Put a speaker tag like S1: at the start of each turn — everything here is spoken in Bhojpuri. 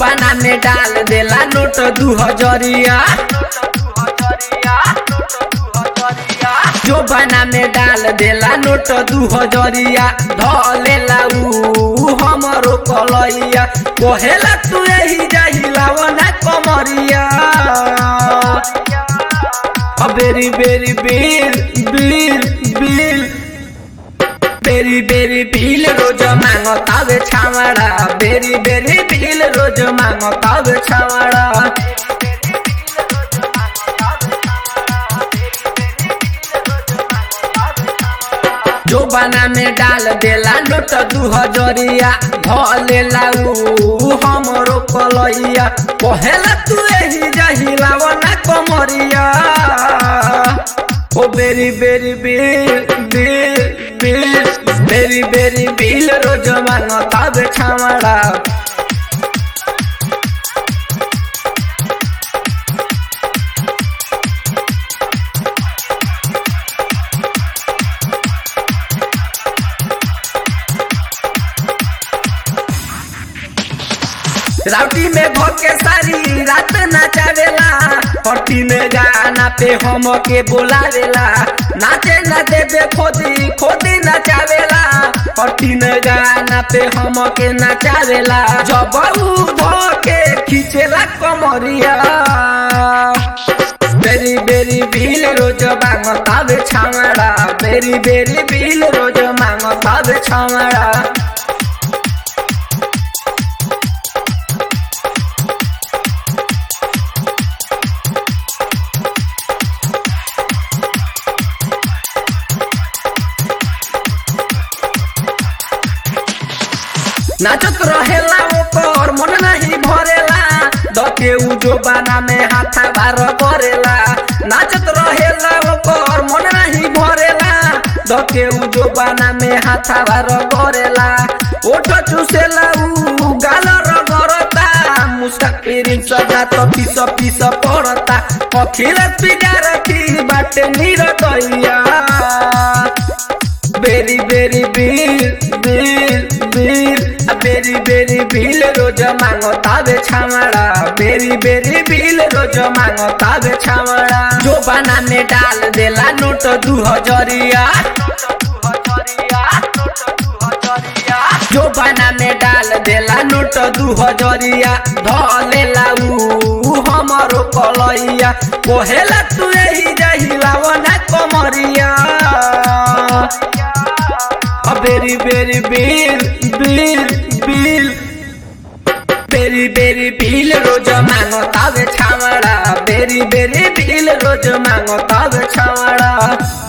S1: बना में डाल देला नोट दू हजरिया जो बना में डाल देला नोट दू हजरिया धलेला ऊ हमरो कलैया कहेला तू यही जाहिला ना कमरिया अ बेरी बेरी बिल बिल बिल बेरी बेरी बिल रोज मांगतावे छावड़ा बेरी बेरी बिल रोज मांगतावे छावड़ा जो बना में डाल देला नोट दू हजरिया धलेला ऊ हमरो कलैया कहेला तू यही जहिला ना कमरिया ओ बेरी बेरी बिल बिल बिल बेरी बेरी बिल रोज मांगतावे छावड़ा राउटी में भोके सारी रात नचावेला पट्टी में गाना पे हम के बोलावेला नाचे न देबे खोदी खोदी नचावेला पट्टी में गाना पे हम के नचावेला जब ऊ धोके खींचेला कमरिया बेरी बेरी बिल रोज मांगतावे छावड़ा बेरी बेरी बिल रोज मांगतावे छावड़ा नाचत रहेला ओकर मन नहीं भरेला दके उ जो बाना में हाथा बार करेला नाचत रहेला ओकर मन नहीं भरेला दके उ जो बाना में हाथा बार करेला ओठ चुसेला उ गाल रगरता मुसाफिरिन सजा तो पीस पीस पड़ता अखिल पिगार की बाटे निरदैया बेरी बेरी बिल बिल बिल आ बेरी बेरी बिल रोज मांगतावे छावड़ा बेरी बेरी बिल रोज मांगतावे छावड़ा जो बना में डाल देला नोट दू हजरिया जो बना में डाल देला नोट दू हजरिया धलेला ऊ हमरो कलैया कोहेला तू यही जहिला ना कमरिया अ बेरी बेरी बिल बिल बिल बेरी बेरी बिल रोज मांगतावे छावड़ा बेरी बेरी बिल रोज मांगतावे छावड़ा